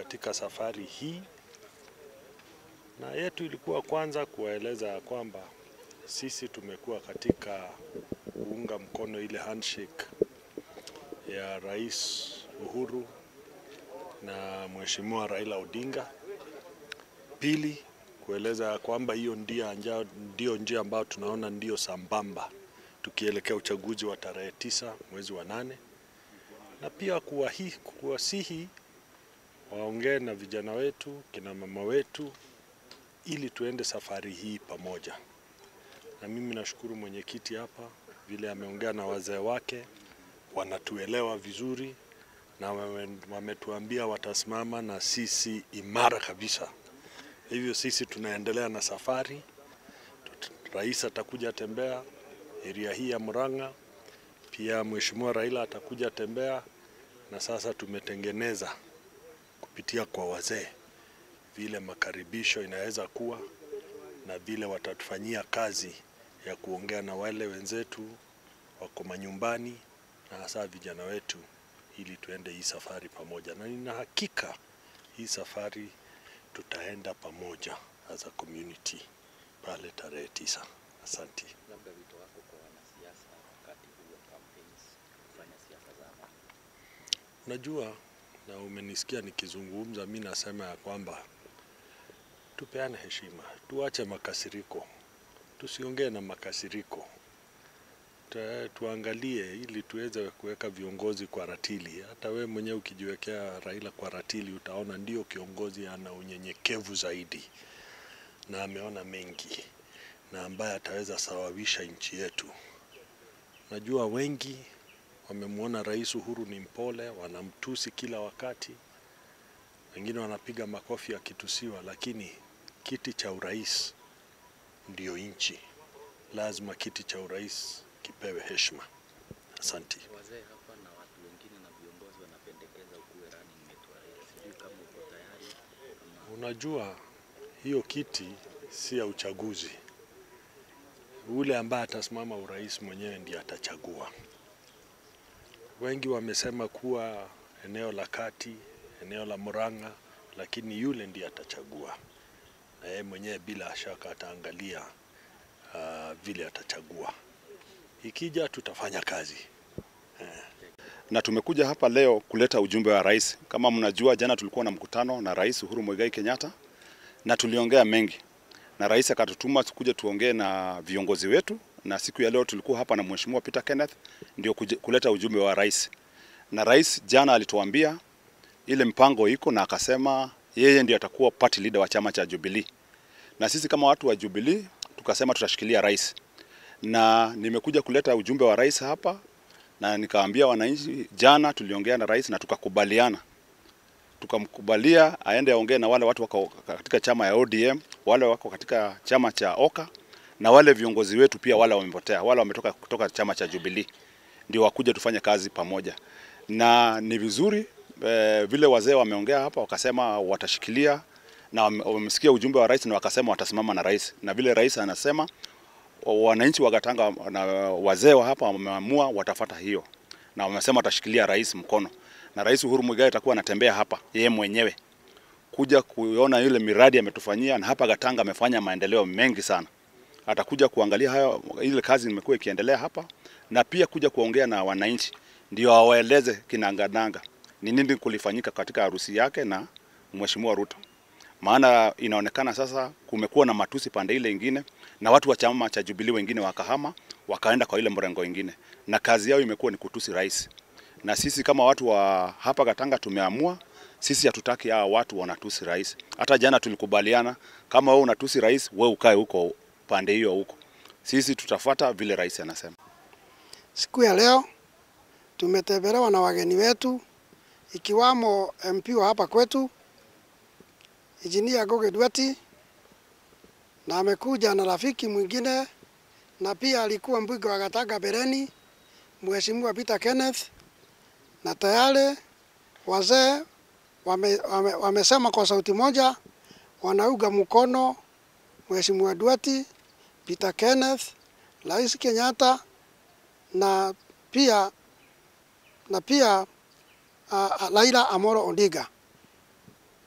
katika safari hii, na yetu ilikuwa kwanza kuwaeleza ya kwamba sisi tumekuwa katika kuunga mkono ile handshake ya Rais Uhuru na Mheshimiwa Raila Odinga. Pili, kueleza ya kwamba hiyo ndio njia, ndio njia ambayo tunaona ndio sambamba tukielekea uchaguzi wa tarehe tisa mwezi wa nane, na pia kuwahi, kuwasihi waongee na vijana wetu, kina mama wetu, ili tuende safari hii pamoja. Na mimi nashukuru mwenyekiti hapa vile ameongea na wazee wake, wanatuelewa vizuri na wametuambia watasimama na sisi imara kabisa. Hivyo sisi tunaendelea na safari. Rais atakuja tembea eria hii ya Murang'a, pia Mheshimiwa Raila atakuja tembea, na sasa tumetengeneza kupitia kwa wazee vile makaribisho inaweza kuwa na vile watatufanyia kazi ya kuongea na wale wenzetu wako manyumbani na hasa vijana wetu ili tuende hii safari pamoja, na nina hakika hii safari tutaenda pamoja as a community pale tarehe tisa. Asante. Labda wito wako kwa wanasiasa wakati huu wa campaigns kufanya siasa za amani. Unajua, na umenisikia nikizungumza, mi nasema ya kwamba tupeane heshima, tuache makasiriko, tusiongee na makasiriko Ta, tuangalie ili tuweze kuweka viongozi kwa ratili. Hata we mwenyewe ukijiwekea Raila kwa ratili, utaona ndio kiongozi ana unyenyekevu zaidi na ameona mengi na ambaye ataweza sawawisha nchi yetu. Najua wengi wamemwona Rais Uhuru ni mpole, wanamtusi kila wakati, wengine wanapiga makofi akitusiwa, lakini kiti cha urais ndio nchi, lazima kiti cha urais kipewe heshima. Asante. Wazee hapa na watu wengine na viongozi wanapendekeza ukuwe running mate wa Raila. Sijui kama uko tayari ama Unajua hiyo kiti si ya uchaguzi. Ule ambaye atasimama urais mwenyewe ndiye atachagua. Wengi wamesema kuwa eneo la kati, eneo la Murang'a, lakini yule ndiye atachagua, na yeye mwenyewe bila shaka ataangalia uh, vile atachagua. Ikija tutafanya kazi. na tumekuja hapa leo kuleta ujumbe wa rais. Kama mnajua, jana tulikuwa na mkutano na Rais Uhuru Muigai Kenyatta na tuliongea mengi, na rais akatutuma tukuje tuongee na viongozi wetu, na siku ya leo tulikuwa hapa na Mheshimiwa Peter Kenneth ndio kuje- kuleta ujumbe wa rais. Na rais jana alituambia ile mpango iko, na akasema yeye ndio atakuwa party leader wa chama cha Jubilee, na sisi kama watu wa Jubilee tukasema tutashikilia rais, na nimekuja kuleta ujumbe wa rais hapa na nikaambia wananchi, jana tuliongea na rais na tukakubaliana, tukamkubalia aende aongee na wale watu wako katika chama ya ODM, wale wako katika chama cha OKA na wale viongozi wetu pia, wale wamepotea, wale wametoka kutoka chama cha Jubilee, ndio wakuja tufanye kazi pamoja, na ni vizuri eh, vile wazee wameongea hapa, wakasema watashikilia na wame- wamesikia ujumbe wa rais na wakasema watasimama na rais, na vile rais anasema wananchi wa Gatanga na wazee wa hapa wameamua watafata hiyo, na wamesema watashikilia rais mkono, na Rais Uhuru Muigai atakuwa anatembea hapa yeye mwenyewe kuja kuona ile miradi ametufanyia, na hapa Gatanga amefanya maendeleo mengi sana. Atakuja kuangalia hayo, ile kazi imekuwa ikiendelea hapa, na pia kuja kuongea na wananchi, ndio awaeleze kinangananga ni nini kulifanyika katika harusi yake na Mheshimiwa Ruto maana inaonekana sasa kumekuwa na matusi pande ile ingine, na watu wa chama cha Jubilee wengine wakahama wakaenda kwa ile mrengo ingine, na kazi yao imekuwa ni kutusi rais. Na sisi kama watu wa hapa Gatanga tumeamua sisi hatutaki hawa watu wanatusi rais. Hata jana tulikubaliana, kama wewe unatusi rais, we ukae huko pande hiyo huko, sisi tutafata vile rais anasema. Siku ya leo tumetembelewa na wageni wetu ikiwamo MP wa hapa kwetu Injinia Goge Duati, na amekuja na rafiki mwingine na pia alikuwa mbunge wa Gatanga Bereni, Mheshimiwa Peter Kenneth, na tayari wazee wame, wame, wamesema kwa sauti moja wanauga mkono Mheshimiwa Duati, Peter Kenneth, Rais Kenyatta na pia na pia uh, Raila Amolo Odinga.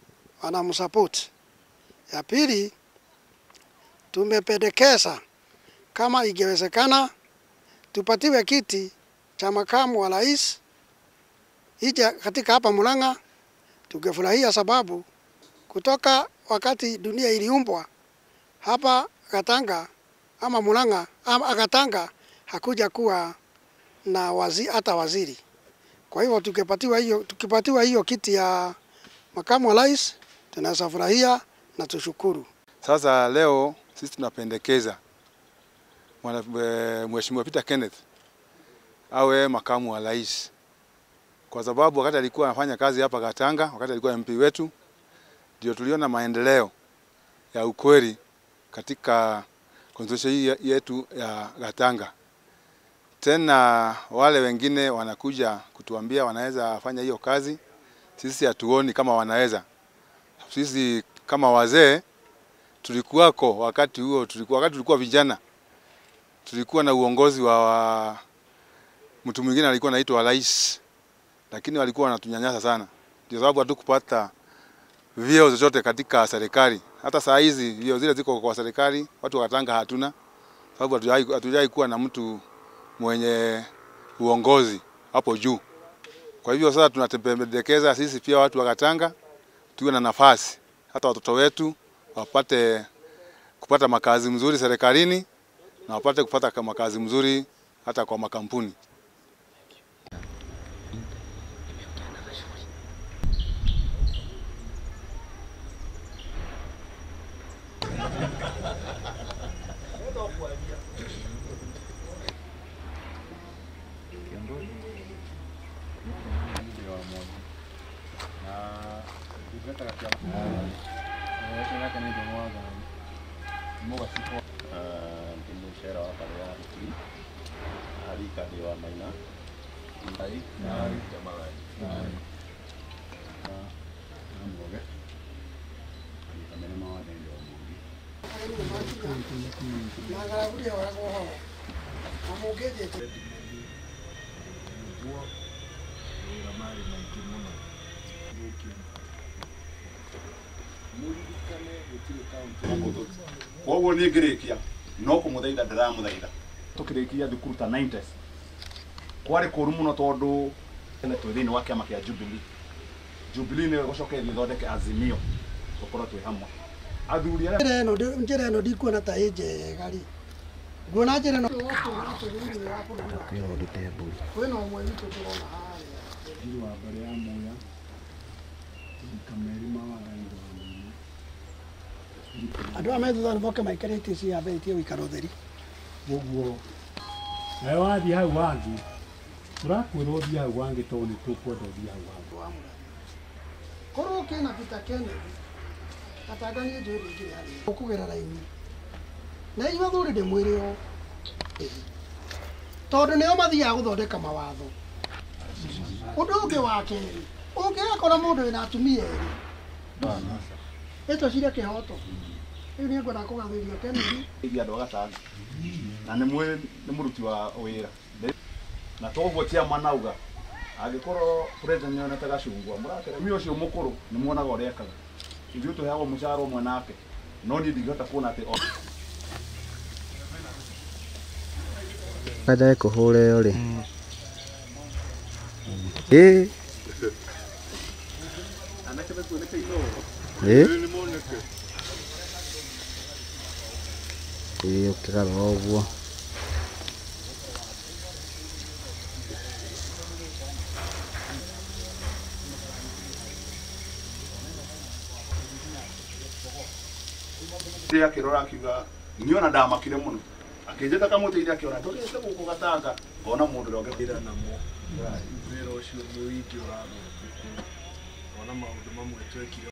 wanamsupport. Ya pili, tumependekeza kama ingewezekana tupatiwe kiti cha makamu wa rais ija katika hapa Murang'a, tungefurahia sababu kutoka wakati dunia iliumbwa hapa Gatanga ama Murang'a ama Gatanga hakuja kuwa na wazi, hata waziri. Kwa hivyo tukipatiwa hiyo tukipatiwa hiyo kiti ya makamu wa rais tunaweza furahia na tushukuru. Sasa leo sisi tunapendekeza mwana- eh, Mheshimiwa Peter Kenneth awe makamu wa rais, kwa sababu wakati alikuwa anafanya kazi hapa Gatanga, wakati alikuwa MP wetu, ndio tuliona maendeleo ya ukweli katika constituency hii yetu ya Gatanga. Tena wale wengine wanakuja kutuambia wanaweza fanya hiyo kazi, sisi hatuoni kama wanaweza. Sisi kama wazee tulikuwako wakati huo, tulikuwa, wakati tulikuwa vijana tulikuwa na uongozi wa, wa mtu mwingine alikuwa anaitwa rais, lakini walikuwa wanatunyanyasa sana, ndio sababu hatukupata vyeo chochote katika serikali. Hata saa hizi vyeo zile ziko kwa serikali, watu wa Katanga hatuna, sababu hatujai- hatujai kuwa na mtu mwenye uongozi hapo juu. Kwa hivyo sasa tunapendekeza sisi pia watu wa Katanga tuwe na nafasi, hata watoto wetu wapate kupata makazi mzuri serikalini na wapate kupata ka- makazi mzuri hata kwa makampuni. ndi mucera wa mbare ya rutiri arika ndi wa maina ngai ngai jamalai namuge kamene mawathe ndi wa mungi koguo niä ngä rä kia no kå må thaitha ndäramå thaitha tå kä rä kia thukuru ta 90s kwarä kå ru må no tondå twä thä inä wa kä ama kä a jubilee jubilee nä gå cokereria thondeke azimio gå korwo twä hamwe athuri arä Njĩra ĩno ndĩ- njĩra ĩno ndikuona ta ĩ njega rĩ nguona njĩra ĩno kwĩna ũmwe witũ tũrona harĩa wa mbare ya muya kameri mawagaitho andũ aya me thutha moke maikare itĩ ici yambĩrĩtie gũikara ũtheri ũguo nawe wathiĩ hau wangĩ tũrakwĩra ũthiĩ hau wangĩ tondũ nĩ tũkwenda ũthiĩ hau wangĩ korwo kĩna Peter Kennedy atanga niĩ njũĩ rĩngĩ harĩa ũkũgera raini na inyuĩ athuri ndĩmwĩre o tondũ nĩo mathiaga gũthondeka mawatho ũndũ ũngĩ wa kerĩ ũngĩgakora mũndũ wĩna atumia erĩ ĩtwĩcire kĩhoto rĩu nĩ ngwenda kũgathĩrio Kennedy iria andå agatanga na nä mwä nä må ruti wa wä ra na toguo ciama nauga angä korwo president nä onete gacungwa må rakeremia å cio må kå rå nä muonaga å rä ekaga ithuä tå heagwo må cara å mwe nake no niä ndingĩhota kuona atä Kaja kũhũra ĩyo rĩ ĩ ĩ ĩ ũkĩgarũra ũguo rä akä rora akiuga nä ona ndamakire må no akä njä ta kamå tä iria akä ona ndå rä te gå kå gatanga ngona må ndå rä onge wĩra namo wĩra ũcio nĩ ũingĩ ũrathũkĩte ona maũndũ mamwe twekire